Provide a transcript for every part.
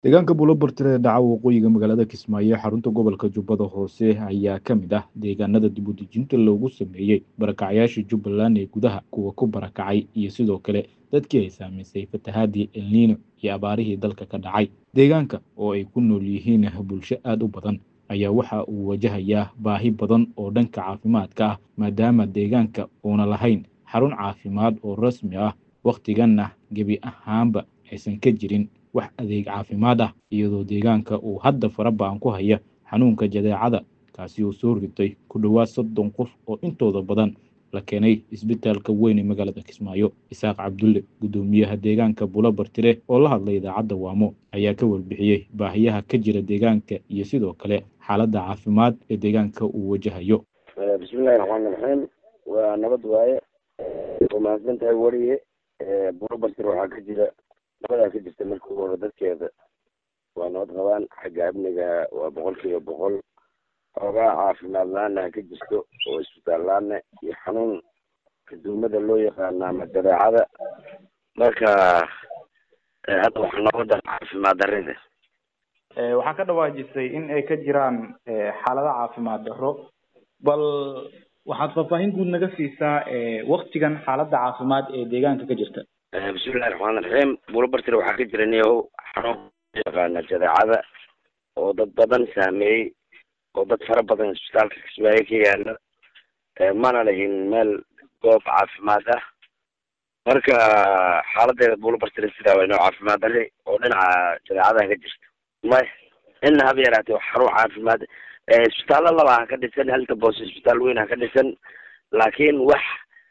deegaanka buulobartire ee dhaca waqooyiga magaalada kismaayo ee xarunta gobolka jubbada hoose ayaa ka mid ah deegaanada dibudejinta loogu sameeyey barakacyaasha jubbaland ee gudaha kuwa ku barakacay iyo sidoo kale dadkii ay saamaysay fatahaadii elniino iyo abaarihii dalka ka dhacay deegaanka oo ay ku nool yihiin bulsho aad u badan ayaa waxa uu wajahayaa baahi badan oo dhanka caafimaadka ah maadaama deegaanka uuna lahayn xarun caafimaad oo rasmi ah wakhtiganna gebi ahaanba aysan ka jirin wax adeeg caafimaad ah iyadoo deegaanka uu hadda fara ba-an ku haya xanuunka jadeecada kaasi oo soo ritay ku dhowaad soddon qof oo intooda badan la keenay isbitaalka weyn ee magaalada kismaayo isaaq cabdulle guddoomiyaha deegaanka buulobartire oo la hadlay idaacadda waamo ayaa ka warbixiyey baahiyaha ka jira deegaanka iyo sidoo kale xaaladda caafimaad ee deegaanka uu wajahayo bismillahi raxmaani raxiim waa nabad waaye waa mahadsan tahay weriye buulobartire waxaa ka jira nabadaa ka jirta marka ugu hore dadkeeda waa nabad qabaan xagga amniga waa boqol kiiba boqol xoogaa caafimaad la-aana ha ka jirto oo isbitaal la-aana iyo xanuun kaduumada loo yaqaana ama dabeecada marka hadda waxaa nabada caafimaad darida waxaa ka dhawaajisay in ay ka jiraan xaalado caafimaad darro bal waxaad faahfaahin guud naga siisaa waktigan xaaladda caafimaad ee deegaanka ka jirta bismillahi raxmaan raxiim buulobartire waxaa ka jira niyahow xanuun loo yaqaana jadeecada oo dad badan saameeyey oo dad fara badan isbitaalka kismaayo ka yaala mana lahin meel goob caafimaad ah marka xaaladeeda buulobartire sidaa waa inoo caafimaad dari oo dhinaca jadeecadaha ka jirta may inna haba yaraatee wax xarun caafimaad isbitaallo laba ha ka dhisan halka boose isbitaal weyn ha ka dhisan laakiin wax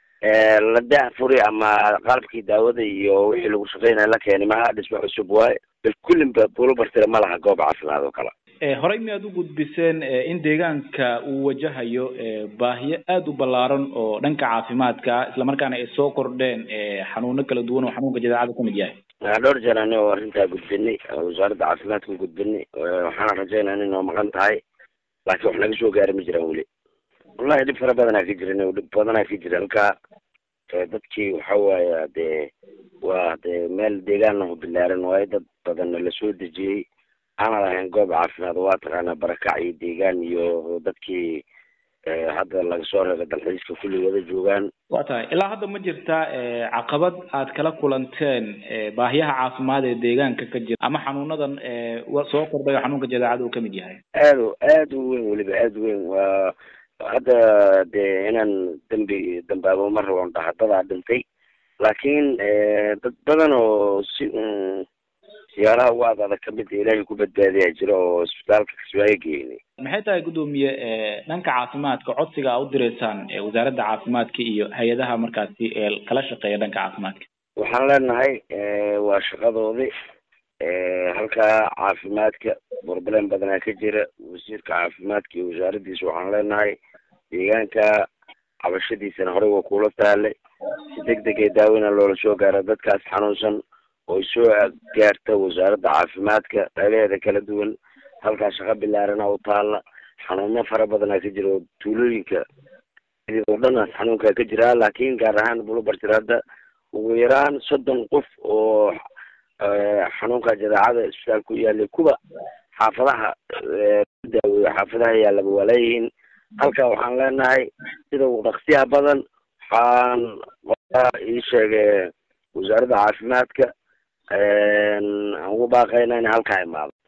la daafuri ama qalabkii daawada iyo wixii lagu shaqeynaya la keenay maha dhismo cusub waaye bal kullinba buulobartire ma laha goob caafimaad oo kale horey miyaad u gudbiseen in deegaanka uu wajahayo baahiyo aada u ballaaran oo dhanka caafimaadka islamarkaana ay soo kordheen xanuuno kala duwan oo xanuunka jadeecada kamid yahay dhowr jeer ani oo arrintaa gudbinay wasaaradda caafimaadka gudbinay waxaana rajeynaa in noo maqan tahay laakiin wax naga soo gaari ma jiraan weli wallahi dhib fara badanaa ka jiran dhib badanaa ka jira halkaa dadkii waxa waaya dee waa dee meel deegaannahu bilaaran waayo dad badanna lasoo dejiyey aanan lahayn goob caafimaad waa taqaanaa barakac iyo deegaan iyo dadkii hadda laga soo reebay dalxiiska kulli wada joogaan waa tahay ilaa hadda ma jirtaa caqabad aad kala kulanteen baahiyaha caafimaad ee deegaanka ka jira ama xanuunadan soo kordhay oo xanuunka jadeecada uu kamid yahay aad aad u weyn weliba aad u weyn waa hadda dee inaan dembi dambaabo ma rabon dhahadadaa dhintay laakiin dad badan oo si siyaalaha ugu ad adag kamid ilaahay ku badbaadiyaa jira oo isbitaalka kismaayo geynay maxay tahay guddoomiye dhanka caafimaadka codsiga a u direysaan wasaaradda caafimaadka iyo hay-adaha markaasi ee kala shaqeeya dhanka caafimaadka waxaan leenahay waa shaqadoodii halkaa caafimaadka broblem badanaa ka jira wasiirka caafimaadka iyo wasaaraddiisa waxaan leenahay deegaanka cabashadiisana horey waa kuula taalay si deg deg ee daaweyna loola soo gaaro dadkaas xanuunsan oo soo gaarta wasaaradda caafimaadka qaybaheeda kala duwan halkaa shaqo bilaarana u taalla xanuuno fara badanaa ka jira oo tuulooyinka oo dhanaas xanuunkaa ka jira laakiin gaar ahaan buulobartire hadda ugu yaraan soddon qof oo xanuunka jadeecada isbitaal ku yaalay kuwa xaafadaha daaweeyo xaafadaha yaallaba waa leeyihiin halkaa waxaan leenahay sida ugu dhaqsiyaha badan waxaan ii sheegay wasaaradda caafimaadka aan ugu baaqayna in halkaa imaado